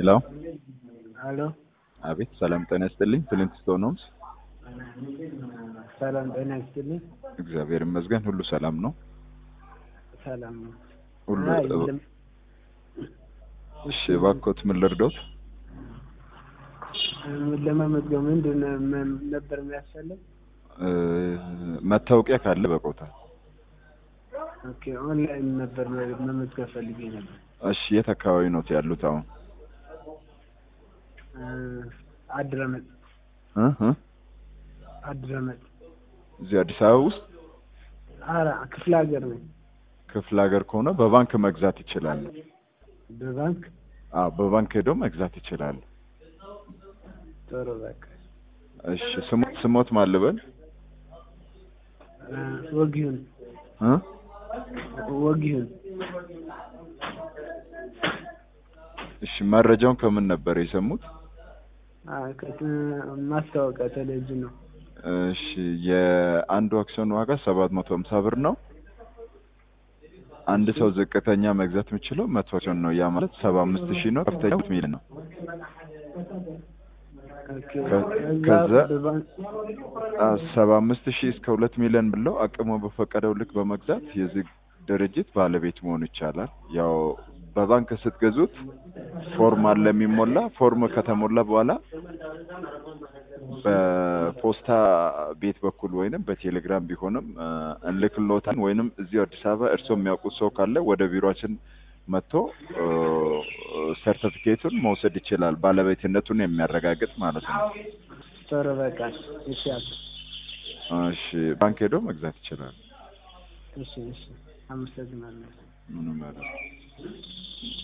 ሄሎ አሎ አቤት ሰላም ጤና ይስጥልኝ ፍሊንት ስቶን ሆምስ ሰላም ጤና ይስጥልኝ። እግዚአብሔር ይመስገን ሁሉ ሰላም ነው ሰላም ነው። ሁሉ አይ የለም። እሺ እባክዎት ምን ልርዶት ለመመዝገብ ምንድን ነው ምን ነበር የሚያስፈልግ? እ መታወቂያ ካለ በቆታል ኦኬ ኦንላይን ነበር መመዝገብ ፈልጌ ነበር። እሺ የት አካባቢ ነው ያሉት አሁን እ አድረመጥ እ እ አድረመጥ እዚህ አዲስ አበባ ውስጥ ኧረ ክፍለ ሀገር ነኝ። ክፍለ ሀገር ከሆነ በባንክ መግዛት ይችላሉ በባንክ አዎ በባንክ ሄደው መግዛት ይችላሉ ጥሩ በቃ እሺ ስሞት ስሞት ማን ልበል እ ወጊሁን እ ወጊሁን እሺ መረጃውን ከምን ነበር የሰሙት አ ከት- ማስታወቂያ ቴሌቪዥን ነው። እሺ የአንዱ አክሲዮን ዋጋ ሰባት መቶ ሀምሳ ብር ነው። አንድ ሰው ዝቅተኛ መግዛት የሚችለው መቶ አክሲዮን ነው። ያ ማለት ሰባ አምስት ሺህ ነው። ከፍተኛ ሁለት ሚሊዮን ነው። ኦኬ ከ- ከዛ ከዛ- በባንክ ሰባ አምስት ሺህ እስከ ሁለት ሚሊዮን ብለው አቅሙ በፈቀደው ልክ በመግዛት የዚህ ድርጅት ባለቤት መሆን ይቻላል። ያው በባንክ ስትገዙት ፎርም አለ የሚሞላ ፎርም ከተሞላ በኋላ በፖስታ ቤት በኩል ወይንም በቴሌግራም ቢሆንም እ እንልክሎታል ወይንም እዚሁ አዲስ አበባ እርስዎ የሚያውቁት ሰው ካለ ወደ ቢሮአችን መጥቶ እ ሰርቲፊኬቱን መውሰድ ይችላል። ባለቤትነቱን የሚያረጋግጥ ማለት ነው። ጥሩ በቃ እሺ አቶ እሺ ባንክ ሄዶ መግዛት ይችላል። እሺ እሺ አመሰግናለሁ። ምንም አይደለም።